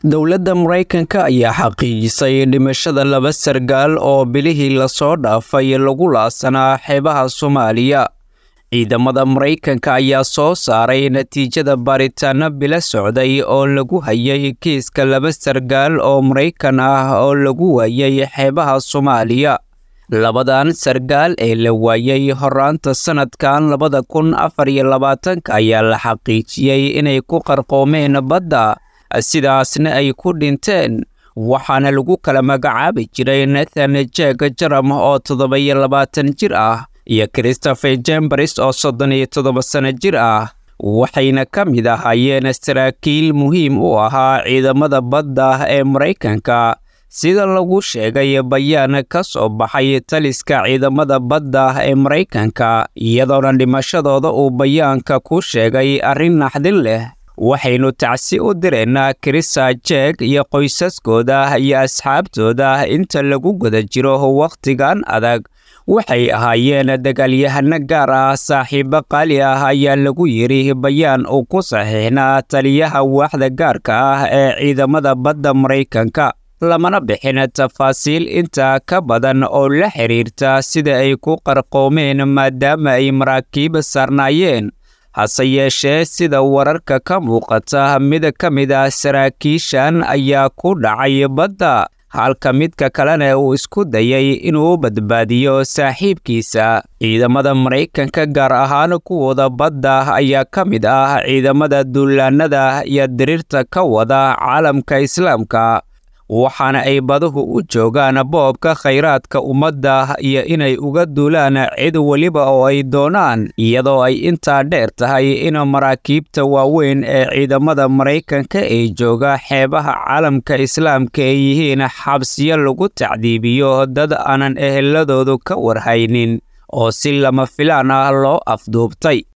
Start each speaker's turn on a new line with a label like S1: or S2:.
S1: dowladda maraykanka ayaa xaqiijisay dhimashada laba sargaal oo bilihii lasoo dhaafay lagu laasanaa xeebaha soomaaliya ciidamada maraykanka ayaa soo saaray natiijada baaritaano bilo socday oo lagu hayay kiiska laba sargaal oo maraykan ah oo lagu waayay xeebaha soomaaliya labadan sargaal ee la waayay horaanta sannadkan labada kun afar iyo labaatanka ayaa la xaqiijiyey inay ku qarqoomeen badda sidaasna ay ku dhinteen waxaana lagu kala magacaabi jiray nathan jeg jaram oo toddoba-iyo labaatan jir ah iyo christopher jembaris oo soddon iyo toddoba sano jir ah waxayna ka mid ahaayeen saraakiil muhiim u ahaa ciidamada badda ee maraykanka sida lagu sheegay bayaan ka soo baxay taliska ciidamada badda ee maraykanka iyadoona dhimashadooda uu bayaanka ku sheegay arrin naxdin leh waxaynu tacsi u direynaa krisa jeeg iyo qoysaskooda iyo asxaabtooda inta lagu guda jiro wakhtigan adag waxay ahaayeen dagaalyahano gaar ah saaxiibo qaali ah ayaa lagu yidhi bayaan uu ku saxiixnaa taliyaha waaxda gaarka ah ee ciidamada badda maraykanka lamana bixin tafaasiil intaa ka badan oo la xidhiirta sida ay ku qarqoomeen maadaama ay maraakiib saarnaayeen hase yeeshee sida wararka ka muuqata mid ka mid ah saraakiishan ayaa ku dhacay badda halka midka kalena uu isku dayay inuu badbaadiyo saaxiibkiisa ciidamada maraykanka gaar ahaan kuwooda badda ayaa ka mid ah ciidamada duulaanada iyo diriirta ka wada caalamka islaamka waxaana ay baduhu u joogaan boobka khayraadka ummadda iyo inay uga duulaan cid weliba oo ay doonaan iyadoo ay intaa dheer tahay in maraakiibta waaweyn ee ciidamada maraykanka ee jooga xeebaha caalamka islaamka ay yihiin xabsiyo lagu tacdiibiyo dad aanan eheladoodu ka warhaynin oo si lama filaan ah loo afduubtay